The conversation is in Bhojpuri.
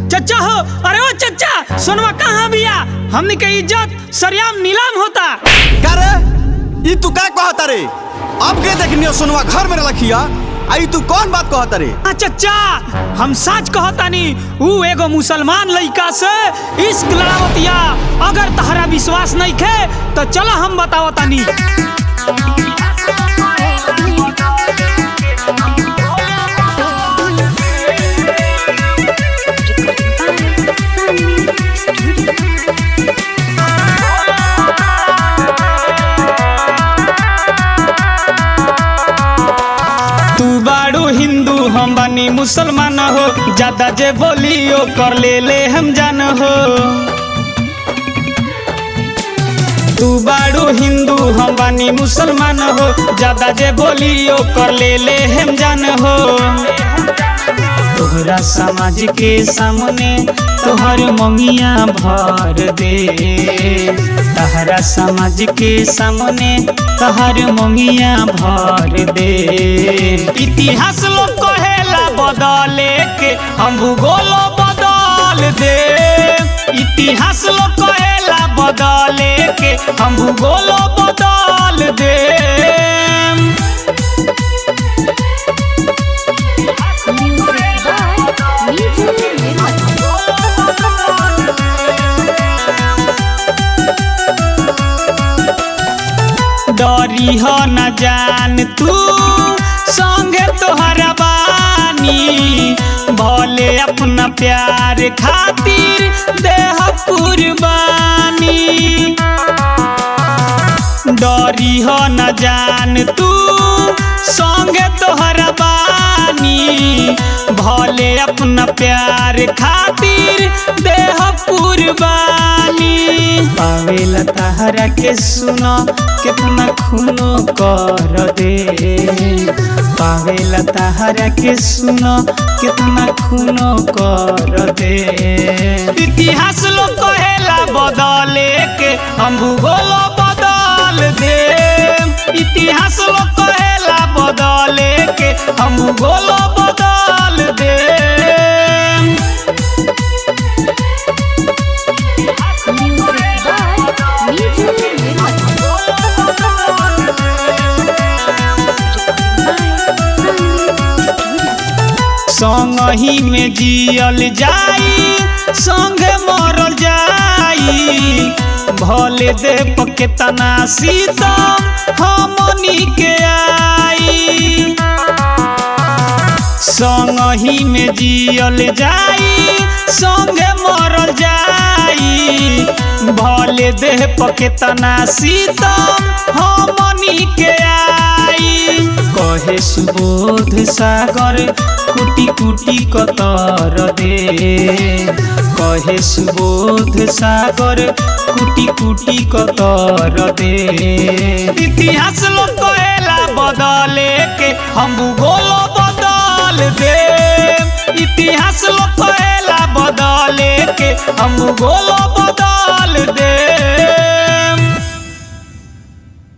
चचा हो अरे ओ चचा सोनवा कहाँ बिया हमनी के इज्जत सरियाम नीलाम होता का रे ई तू का कहता रे अब के देखनियो सोनवा घर में रखिया आई तू कौन बात कहता रे आ चचा हम सच कहतानी ऊ एगो मुसलमान लइका से इश्क लड़ावतिया अगर तहरा विश्वास नहीं खे तो चलो हम बतावतानी तू बाड़ू हिंदू हम बानी मुसलमान हो ज्यादा जे बोलियो कर ले ले हम जान हो तू बाड़ू हिंदू हम बानी मुसलमान हो ज्यादा जे बोलियो कर ले ले हम जान हो तोहरा समाज के सामने तोहर मंगिया भर दे तहरा समाज के सामने तोहर मंगिया भर दे इतिहास लोग कहेला बदले के हम भूगोल बदल दे इतिहास लोग कहेला बदले के हम भूगोल बदल दे डरी हो न जान तू संगे तोहरा बानी भले अपना प्यार खातिर देह कुर्बानी डरी हो न जान तू संगे तोहरा बानी भले अपना प्यार खातिर देह कुर्बानी पावेला तहरा के सुनो कितना खूनो कर दे पावेला तहरा के सुनो कितना खूनो कर दे इतिहास लोग कहेला बदले के हम भूगोल बदल दे इतिहास लोग कहेला बदले के हम भूगोल बदल दे संगही में जियल जाई संगे मरल जाई भले दे पके तना सीतम हमनी के आई संगही में जियल जाई संगे मरल जाई भले देह पके तना सीतम हमनी के आई कहे सुबोध सागर कुटी कुटी कतर दे कहे सुबोध सागर कुटी कुटी कतर दे इतिहास लोग कहेला बदले के हम भूगोल बदल दे इतिहास लोग कहेला बदले के हम भूगोल